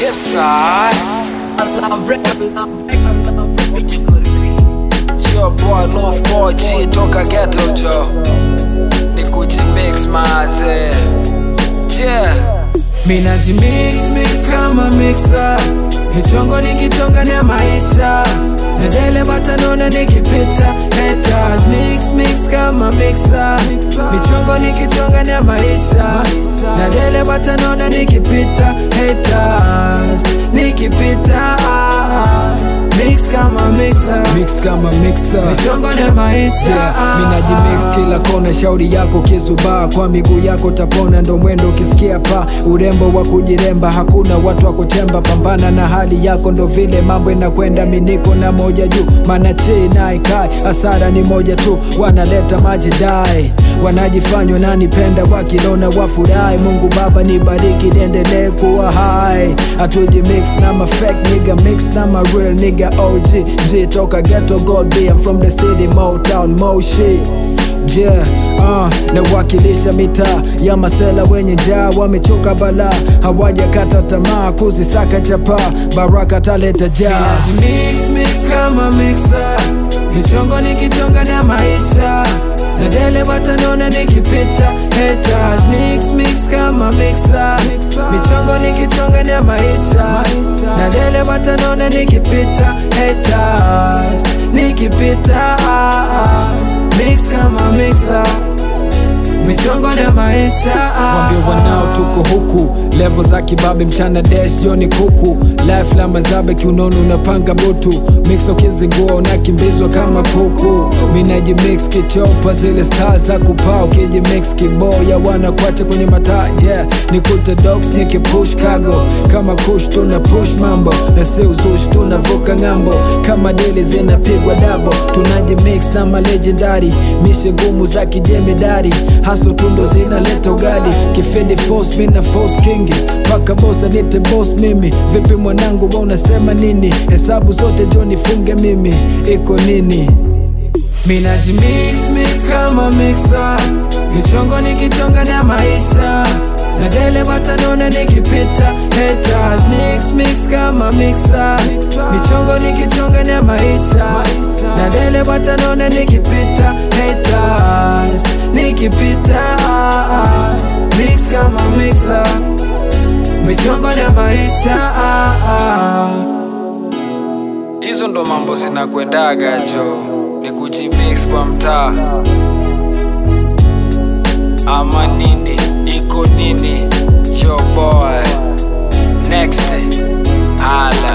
Yes, I. Your boy Love Boy G toka ghetto jo ni kujimix maze yeah. Minaji mix mix kama mixa michongo nikichonga ya maisha na dele batanona nikipita haters mix mix kama mixa michongo nikichonga ya maisha na dele batanona nikipita haters nikipita mix kama mixa mix kama mixer michongo ya maisha Yeah, minaji mix kila kona, shauri yako kizubaa, kwa miguu yako tapona, ndo mwendo ukisikia pa urembo wa kujiremba, hakuna watu wa kuchemba, pambana na hali yako, ndo vile mambo inakwenda, miniko na moja juu, maana chei na ikai, hasara ni moja tu, wanaleta maji dai wanajifanywa nanipenda wakilona wafurahi mungu baba nibariki niendelee kuwa hai atuji mix na ma fake nigga mix na ma real nigga og g toka ghetto god be I'm from the city motown moshi Yeah, uh, nawakilisha mitaa ya masela wenye njaa wamechoka balaa hawajakata tamaa kuzisaka chapa baraka taleta jaa mix mix kama mixa michongo nikichonga na maisha na dele watanona nikipita haters mix mix kama mixa michongo nikichonga na maisha na dele watanona nikipita haters nikipita mix kama mixa michongo na maisha Wambie wanao tuko huku levo za kibabe mchana dash joni kuku life la mazabe kiunono unapanga butu mix ukizingua unakimbizwa kama kuku minaji mix kichopa zile star za kupaa ukiji mix kiboya wanakwacha kwenye mataa yeah nikute dogs nikipush kago kama kush tuna push mambo na si uzushi tunavuka ng'ambo kama dili zinapigwa dabo tunaji mix na malegendari mishe ngumu za kijemedari haso tundo zinaleta ugali kifindi force mina force kingi paka bosa nite boss mimi vipi mwanangu wa unasema nini hesabu zote jo nifunge mimi iko nini Minaji mix mix kama mixa michongo nikichonga na maisha na dele watanona nikipita haters mix mix kama mixa michongo nikichonga na maisha na dele watanona nikipita haters nikipita mix kama mixa michongo na maisha hizo ndo mambo zinakwendaga jo ni kujimix kwa mtaa ama nini iko nini jo boy next ala